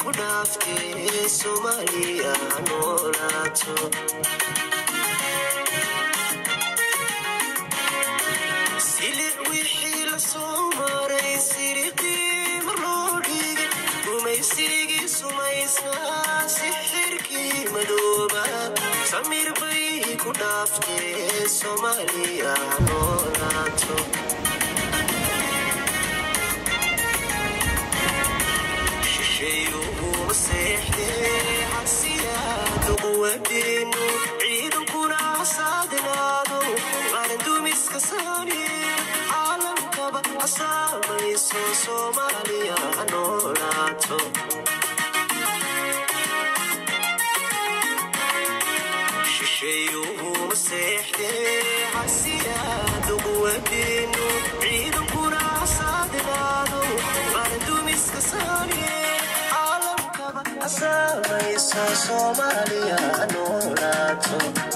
ku dhaaftee soomaaliya ha noolaato silic wixii la soo maray siriqii mar loo dhigay gumaysigii sumaysnaa sixirkii madooba samir bay ku dhaaftee soomaaliya ha noolaato shishayuuma seexdee xasiyaadu quwadeenu ciidankuna hasaadinaado qarandumiska saaniye caalamkaba hasaamayso soomaaliya ha noolaato shishayuuma seexdee xasiyaadu quwadeenu ciidankuna hasaadinaado qarandumiska saaniye caalamkaba hasaamayso soomaaliya ha noolaato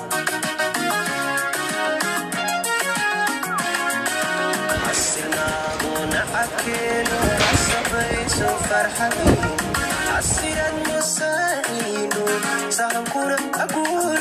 xasinaaduna cakeeno casabayso farxadayn xasirad musaaciino sahankuna aguud